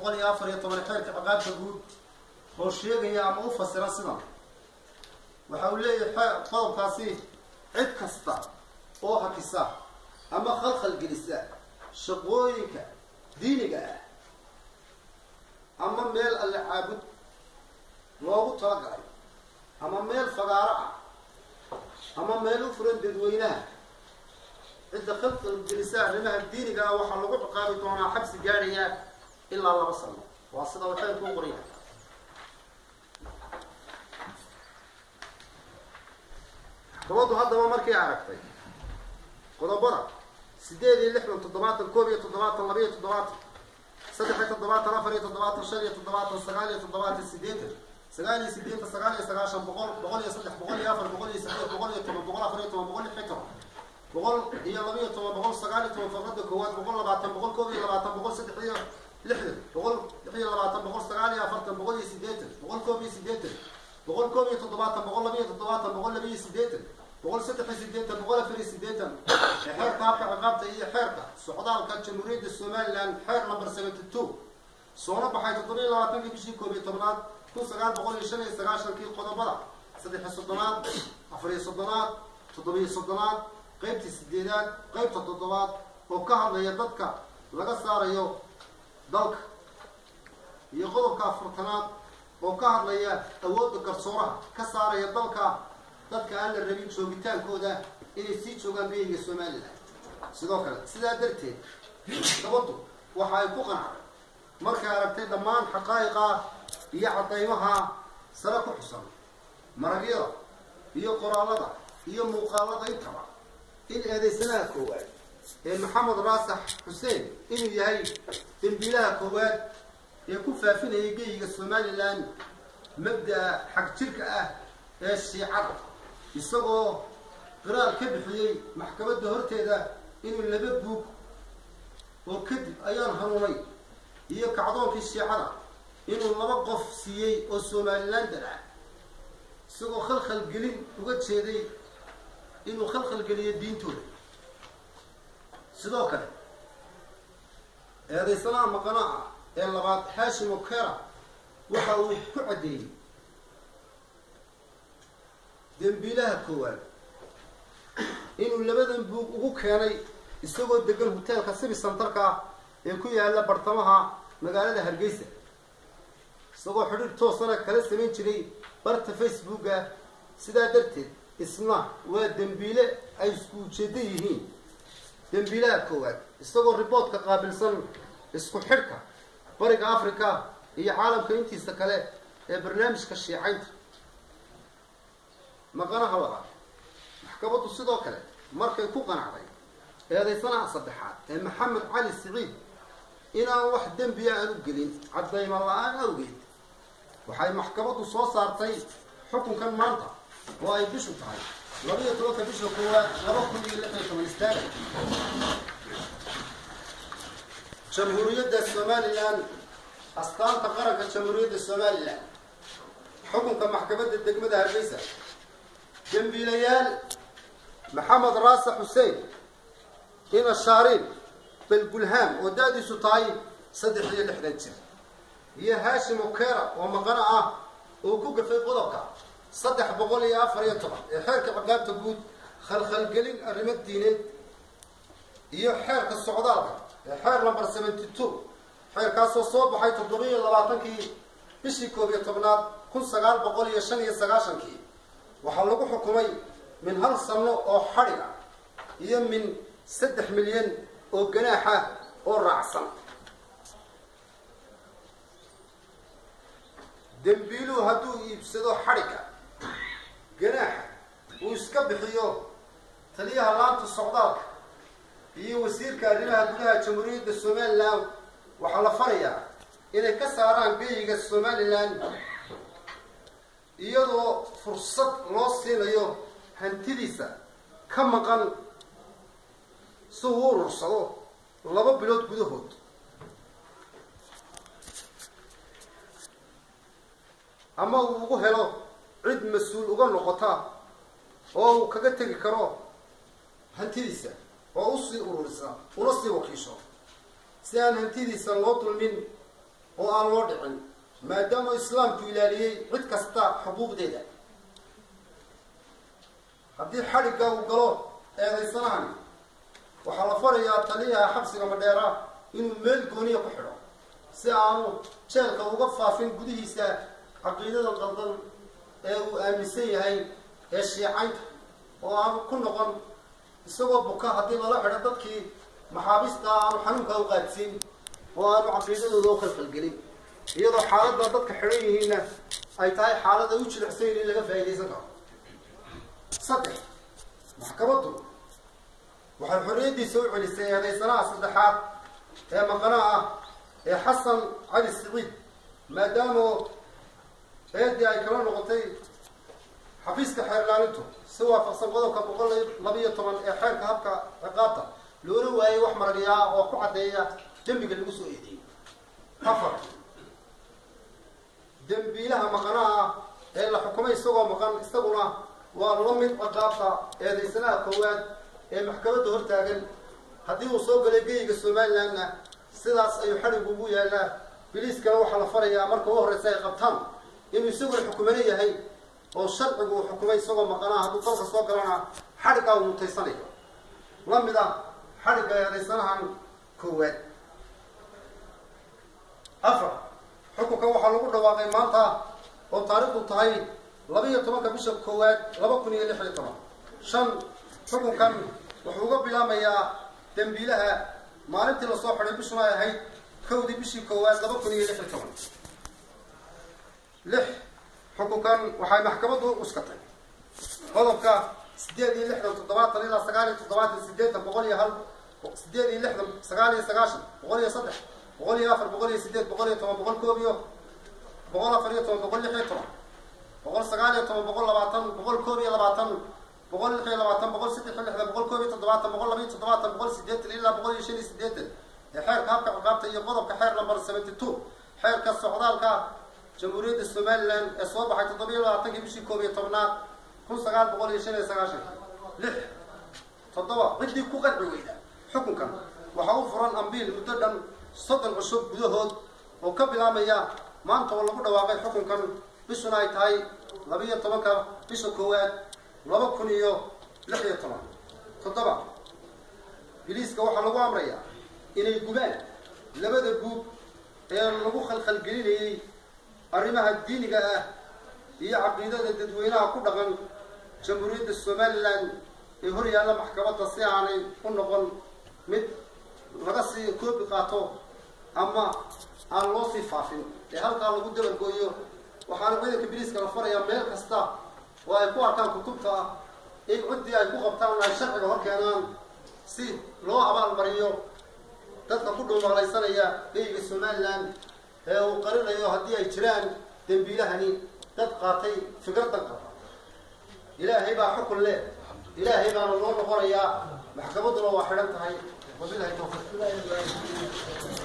boqol iyo afar iyo toban xeerka ciqaabta guud oo sheegaya ama u fasira sidan waxa uu leeyahay qodobkaasi cid kasta oo hakisa ama khalkhal gelisa shaqooyinka diiniga ah ama meel alle caabud loogu talagalay ama meel fagaaro ah ama meel u furan dadweynaha cidda khalkhal gelisa arrimaha diiniga ah waxaa lagu ciqaabi doonaa xabsi gaadhaya ilaa laba sano waa sida uu xeerku u qoraya gabaddu haddaba markay aragtay qodobada sideed iyo lixdan toddobaatan koob iyo toddobaatan laba iyo toddobaatan saddex iyo toddobaatan afar iyo toddobaatan shan iyo toddobaatan sagaal iyo toddobaatan sideetan sagaal iyo sideetan sagaal iyo sagaashan boqol boqol iyo saddex boqol iyo afar boqol iyo sideed boqol iyo toban boqol afar iyo toban boqol lix iyo toban boqol iyo laba iyo toban boqol sagaal iyo toban farqada koowaad boqol labaatan boqol koob iyo labaatan boqol saddex iyo lixdan boqol lix iyo labaatan boqol sagaal iyo afartan boqol iyo sideetan boqol koob iyo sideetan boqol koob iyo toddobaatan boqol laba iyo toddobaatan boqol laba iyo sideetan boqol saddex iyo sideetan boqol afar iyo sideetan ee xeerka habka ciqaabta iyo xeerka socdaalka jamhuuriyadda somaliland xeer number seventy two soona baxay toddoba iyo labaatankii bishii koob iyo tobnaad kun sagaal boqol iyo shan iyo sagaashankii qodobada saddex iyo soddonaad afar iyo soddonaad toddoba iyo soddonaad qaybtii sideedaad qaybta toddobaad oo ka hadlaya dadka laga saarayo dalka iyo qodobka afartanaad oo ka hadlaya awoodda garsooraha ka saaraya dalka dadka aan la rabin joogitaankooda inay sii joogaan beyiga somalilan sidoo kale sidaa darteed gabaddu waxa ay ku qanacday markay aragtay dhammaan xaqaa'iqa iyo cadaymaha sare ku xusan maragyada iyo qoraallada iyo muuqaalada intaba in eedaysanaha koowaad ee maxamed raasax xuseen inuu yahay dembiilaha koowaad ee ku faafinayay geyiga somalilan mabda'a xag jirka ah ee shiicada isagoo qiraar ka bixiyey maxkamadda horteeda inuu laba buug oo kadib ayaan hanuunay iyo kacdoonkii shiicada inuu laba qof siiyey oo somalilan daraca isagoo khalkhal gelin uga jeeday inuu khalkhal geliyo diintooda sidoo kale eedaysanaha maqanaha ee labaad hashim okera waxa uu ku caddeeyey dembiilaha koowaad inuu labadan buug ugu keenay isagoo degan hoteelka sibi santarka ee ku yaala bartamaha magaalada hargeysa isagoo xidhiir toosana kala samayn jiray barta facebooka sidaa darteed isna waa dembiile ay isku ujeedo yihiin dembiilaha koowaad isagoo riboodka qaabilsan isku xidhka bariga africa iyo caalamka intiisa kale ee barnaamijka shiicaynta maqanaha labaad maxkamaddu sidoo kale markay ku qanacday eedaysanaha saddexaad ee maxamed cali siciid inaan wax dembiya aan u gelin caddayma la-aan awgeed waxay maxkamaddu soo saartay xukunkan maanta oo ay bishu tahay laba iyo tobanka bisha koowaad laba kun iyo lix iyo toban istaaga jamhuuriyadda somalilan astaanta qaranka jamhuuriyadda somalilan xukunka maxkamadda degmada hargeysa dembiilayaal maxamed raasax xuseen ina shaariin balgulhaam oo da-diisu tahay saddex iyo lixdan jir iyo hashim okera oo maqano ah oo ku gafay qodobka saddex boqol iyo afar iyo toban ee xeerka ciqaabta guud khalkhalgelin arrimo diineed iyo xeerka socdaalka ee xeer number seventy two xeerkaasoo soo baxay toddoba iyo labaatankii bishii koob iyo tobnaad kun sagaal boqol iyo shan iyo sagaashankii waxaa lagu xukumay min hal sanno oo xadhiga iyo min saddex milyan oo ganaaxa oo raacsan dembiiluhu hadduu iibsado xadhiga ganaaxa uu iska bixiyo taliyaha laanta socdaalka iyo wasiirka arrimaha gudaha jamhuuriyadda somalilan waxaa la farayaa inay ka saaraan geyiga somalilan iyadoo fursad loo siinayo hantidiisa ka maqan si uu urursado laba bilood gudahood ama uu ugu helo cid mas-uul uga noqota oo uu kaga tegi karo hantidiisa oo usii ururisa una sii wakiisho si aan hantidiisa loo dulmin oo aan loo dhicin maadaama islaamku ilaaliyey cid kasta xuquuqdeeda haddii xadhigga uu galo eedaysanahani waxaa la farayaa taliyaha xabsiga madheera inuu meel gooniya ku xidho si aanu jeelka uga faafin gudihiisa caqiidada qaldan ee uu aaminsan yahay ee shiicaynta oo aanu ku noqon isagoo buka haddii lala xidho dadkii maxaabiista aanu xanuunkaa u qaadsiin oo aanu caqiidadooda u khalkhalgelin iyadoo xaaladda dadka xidhan yihiinna ay tahay xaalada u jilicsayn in laga faa'iidaysan karo saddex maxkamaddu waxay xorriyaddiisa u celisay eedaysanaha saddexaad ee maqanaha ah ee xasan cali siciid maadaama eedii ay kala noqotay xafiiska xeerlaalintu si waafaqsan qodobka boqol labiiyo toban ee xeerka habka ciqaabta loola waayay wax maragyaa oo ku caddeeya dembiga lagu soo eedeeyey afar dembiilaha maqanaha ah ee la xukumay isagoo maqan isaguna waa la mid ciqaabta eedaysanaha koowaad ee maxkamadda hortaagan haddii uu soo galay geyiga somalilandna sidaas ayuu xadhig ugu yaallaa biliiskana waxaa la farayaa marka u horreysa ay qabtaan inuu isaguna xukumano yahay oo sharcigu uu xukumay isagoo maqanaa hadduu dalka soo galana xadhiggaa uu mutaysanayo la mid ah xadhigga eedaysanahan koowaad afar xukunkan waxaa lagu dhawaaqay maanta oo taariikhdu tahay laba-iyo tobanka bisha koowaad laba kun iyo lix iyo toban shan xukunkan wuxuu uga bilaamayaa dembiilaha maalintii lasoo xidhay bishuna ay ahayd kowdii bishii koowaad laba kun iyo lix iyo toban lix xukunkan waxay maxkamaddu uskatay qodobka sideed iyo lixdan toddobaatan ilaa sagaal iyo toddobaatan sideetan boqol iyo hal sideed iyo lixdan sagaal iyo sagaashan boqol iyo saddex boqol iyo afar boqol iyo sideed boqol iyo toban boqol koob iyo boqol afar iyo toban boqol lix iyo toban boqol sagaal iyo toban boqol labaatan boqol koob iyo labaatan boqol lix iyo labaatan boqol saddex iyo lixdan boqol koob iyo toddobaatan boqol laba iyo toddobaatan boqol sideetan ilaa boqol iyo shan iyo sideetan ee xeerka habka ciqaabta iyo qodobka xeer number seventy two xeerka socdaalka jamhuuriyadda somaliland ee soo baxay toddobiyo labaatankii bishii koob iyo tobnaad kun sagaal boqol iyo shan iyo sagaashan lix toddoba ciddii ku qanci weyda xukunkan waxaa u furan ambiil muddo dhan soddon cusub gudahood oo ka bilaabmaya maanta oo lagu dhawaaqay xukunkan bishuna ay tahay labiiyo tobanka bisha koowaad laba kun iyo lix iyo toban toddoba biliiska waxaa lagu amrayaa inay gubaan labada guub ee lagu khalkhalgelinayey arrimaha diiniga ah iyo caqiidada dadweynaha ku dhaqan jamhuuriyadda somaliland ee hor yaalla maxkamadda si aanay u noqon mid laga sii koobi qaato ama aan loo sii faafin ee halkaa lagu dabargooyo waxaana ciidanka biliiska la farayaa meel kasta oo ay ku arkaan kutubta ah in ciddii ay ku qabtaan ay sharciga hor keenaan si loo abaalmariyo dadka ku dhuumaqlaysanaya geyiga somaliland ee uu qarinayo haddii ay jiraan dembiilahani dad qaatay fikradan qaba ilaahay baa xukun leh ilaahay baana loo noqonayaa maxkamadduna waa xidhan tahay wabilahi tawfiiq